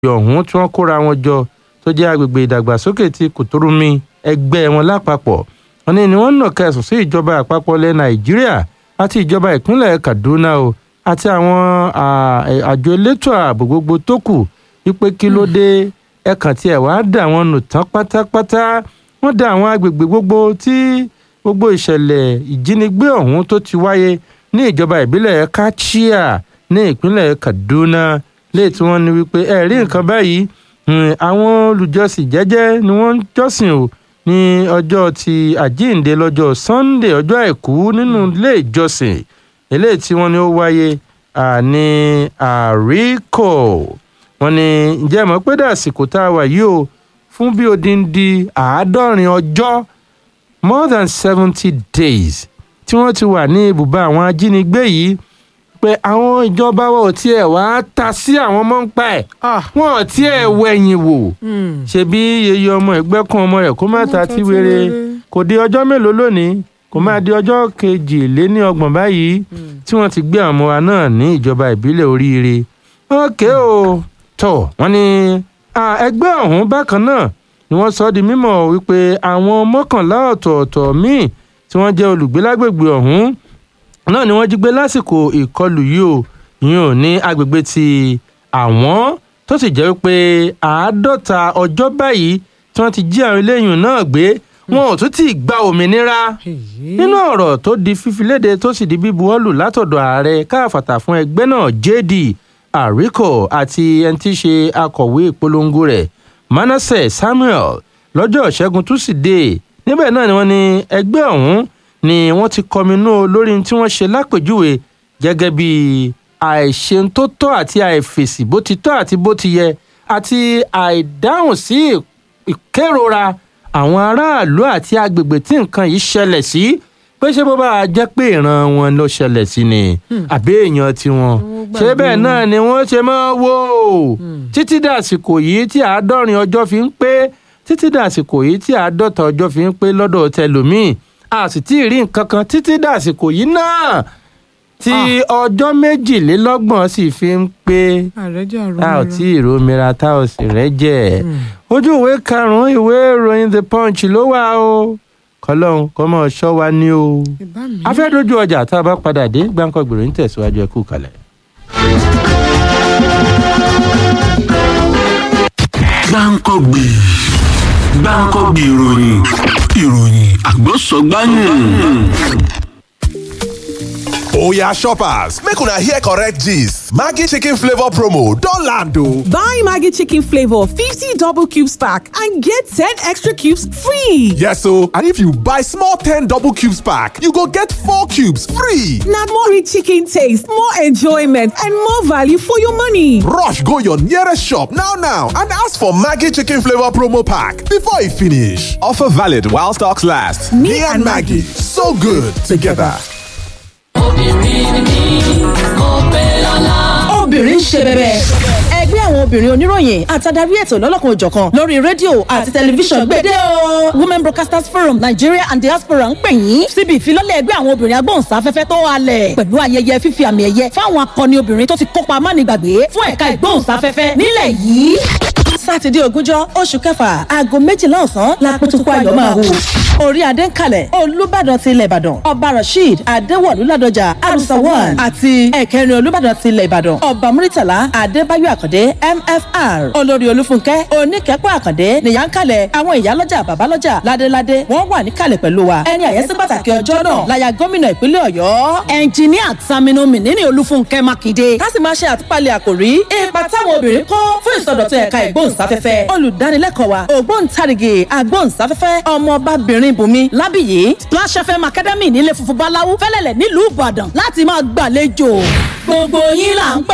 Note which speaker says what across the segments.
Speaker 1: ọ̀hún tí wọ́n kóra wọn jọ tó jẹ́ agbègbè ìdàgbàsókè ti kùtùrùmí ẹgbẹ́ wọn lápapọ̀ wọn ní ni wọ́n nà kẹsùn sí ìjọba àpapọ̀ ilẹ̀ nàìjíríà àti ìjọba ìpínlẹ̀ kaduna o àti àwọn àjọ elétò ààbò gbogbo tó kù wípé kí ló dé ẹkàn tí ẹ wàá dà wọn nù tán pátápátá wọ́n dá àwọn agbègbè gbogbo tí gbogbo ìṣẹ̀lẹ̀ ìjínigbé ọ̀hún tó ti wáyé ní ìjọba ìbílẹ̀ kachia ní ìpínlẹ̀ kaduna léè tí wọ́n ní wípé ẹ rí nǹkan báyìí àwọn olùjọsìn jẹ́jẹ́ ni wọ́n ń jọ́sìn o ní ọjọ́ ti àjíǹde lọ́jọ́ sunday ọjọ́ àìkú nínú ilé ìjọsìn eléyìí tí wọ́n ní ó wáyé ní àríkò wọ́n ní ǹjẹ́ mọ̀ pé dàsìkò tá a wà yìí o fún bí odindi àádọ́rin ọjọ́ more than seventy days tí wọ́n ti wà ní ibùba àwọn ajínigbé yìí pé àwọn ìjọba wọn ò tiẹ̀ wá ta sí àwọn ọmọ ń pa ẹ̀ wọn ò tiẹ̀ wẹ̀yìn wò ṣebí yeye ọmọ ẹgbẹ́ kan ọmọ rẹ̀ kó má ta tí wéré kò di ọjọ́ mélòó lónìí kò má di ọjọ́ kejìléní ọgbọ̀n báyìí tí wọ́n ti gbé àwọn ọmọ wa náà ní ìjọba ìbílẹ̀ oríire ókè o tọ̀ wọ́n ní ẹgbẹ́ ọ̀hún bákan náà ni wọ́n sọ di mímọ̀ wípé àwọn mọ́kànlá ọ̀tọ̀ọ̀tọ̀ míì tí wọ́n jẹ́ olùgbé lágbègbè ọ̀hún náà ni wọ́n jí gbé lásìkò ìkọlù yìí o yìí ò ní agbègbè ti àwọn tó sì jẹ́ wípé àádọ́ta ọjọ́ báyìí tí wọ́n ti jí àwọn eléyìí náà gbé wọn ò tún tí ì gba òmìnira nínú ọ̀rọ̀ tó di fífi léde tó sì di bíbuwọ́lù látọ̀dọ̀ ààrẹ káàfàtà fún ẹgbẹ́ náà jd àríkò àti ẹni tí í ṣe akọ̀wé ìpolongo rẹ̀ manasseh samuel lọ́jọ́ ìṣẹ́gun túsídẹ̀ẹ́ níbẹ̀ náà ni wọ́n ní ẹgbẹ́ ọ̀hún ni wọ́n ti kọminú lórí tí wọ́n ṣe lápèjúwe gẹ́gẹ́ bí àìṣeun tó tọ́ àti àìfèsì bó ti tọ́ àti bó ti yẹ àti àìdáhùn sí ìkérora àwọn aráàlú àti agbègbè tí nǹkan yìí ṣẹlẹ̀ sí pé ṣé bó bá a jẹ́ pé ìran wọn ló ṣẹlẹ̀ sí ni àbí èèyàn tiwọn ṣé bẹ́ẹ̀ náà ni wọ́n ṣe máa wò títí dàsìkò yìí tí àádọ́rin ọjọ́ fi ń pé títí dàsìkò yìí tí àádọ́ta ọjọ́ fi ń pé lọ́dọ̀ tẹlòmíì a sì tí ì rí nǹkan kan títí dàsìkò yìí náà tí ọjọ́ méjìlélọ́gbọ̀n sì fi ń pé a ò tí ì romira tá ò sì rẹ́jẹ̀ ojú ìwé karùn-ún ìwé ìròyìn the punch ló wà o kọlọ́hún kọ́ mọ́ ṣọ́ wa ní o afẹ́dójú ọjà tá a bá padà dé gbáǹkọ́ gbèrò ń tẹ̀síwájú ẹ kú kalẹ̀.
Speaker 2: gbáǹkọ́gbì gbáǹkọ́gbì ìròyìn ìròyìn àgbọ̀sọ̀gbáyìn.
Speaker 3: oya shoppers make una hear correct gist maggi chicken flavour promo don land o.
Speaker 4: Buy Maggie Chicken Flavor 50 double cubes pack and get 10 extra cubes free.
Speaker 3: yes o and if you buy small ten double cubes pack you go get four cubes free.
Speaker 4: Now more rich chicken taste, more enjoyment, and more value for your money.
Speaker 3: rush go your nearest shop now now and ask for maggi chicken flavour promo pack before e finish. offer valid while stocks last. me, and maggi so good together.
Speaker 5: obìnrin ń ṣe bẹbẹ. ẹgbẹ́ àwọn obìnrin oníròyìn àtàdarí ètò lọ́lọ́kan òjọ̀kan lórí rédíò àti tẹlifíṣàn gbèdé o. women broadcasters forum nigeria and diaspora ń pè yín síbi ìfilọ́lẹ̀ ẹgbẹ́ àwọn obìnrin agbóhùnsáfẹ́fẹ́ tó halẹ̀ pẹ̀lú ayẹyẹ fífi àmì ẹ̀yẹ fáwọn akọni obìnrin tó ti kópa mánigbàgbé fún ẹ̀ka ìgbóhùnsáfẹ́fẹ́ nílẹ̀ yìí. sátidé ogúnjọ́ oṣù kẹfà aago méjìlá ọ̀sán la pẹ̀tùkú ayọ̀ máa hù. orí adé ń kalẹ̀ olùbàdàn ti ilẹ̀ ìbàdàn ọba rasheed adéwọ̀lú ládọjà arusawan àti ẹ̀kẹrin olùbàdàn ti ilẹ̀ ìbàdàn ọba muritala adébáyọ̀ àkàndé mfr olórí olúfúnkẹ́ oníkẹ́pọ̀ àkàndé nìyà ń kalẹ̀ àwọn ìyálọ́jà bàbálọ́jà ládéládé wọ́n wà níkàlẹ̀ pẹ̀lú wa ẹni àyẹ́sí pàtàkì ọjọ́ náà láya gómìnà ìpínlẹ̀ ọ̀yọ́ ẹnjìníà taminu mìnínní olúfúnkẹ́ mákindé ká sì máa ṣe àtúpalẹ̀ àkòrí ipa táwọn obìnrin kó fún ìsọdọ̀tun ẹ̀ka ìgbóhùnsáfẹ́fẹ́ olùdánilẹ́kọ̀ọ́ wa ògbóǹtarìgì agbóhùnsáfẹ́fẹ́ ọmọọbabìnrin bùnmi lábìyí splash fm academy nílé funfun báláwú fẹ́lẹ́lẹ̀ nílùú ìbàdàn láti máa gbàlejò gbogbo yín là ń pè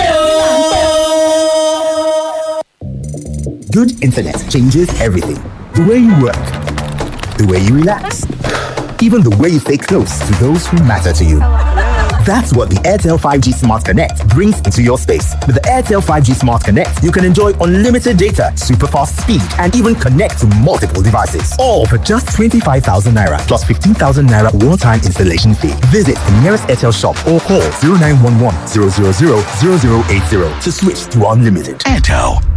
Speaker 5: ó.
Speaker 6: Good internet changes everything. The way you work, the way you relax, even the way you stay close to those who matter to you. That's what the Airtel 5G Smart Connect brings into your space. With the Airtel 5G Smart Connect, you can enjoy unlimited data, super fast speed, and even connect to multiple devices. All for just 25,000 naira plus 15,000 naira one time installation fee. Visit the nearest Airtel shop or call 0911 000 0080 to switch to unlimited.
Speaker 2: Airtel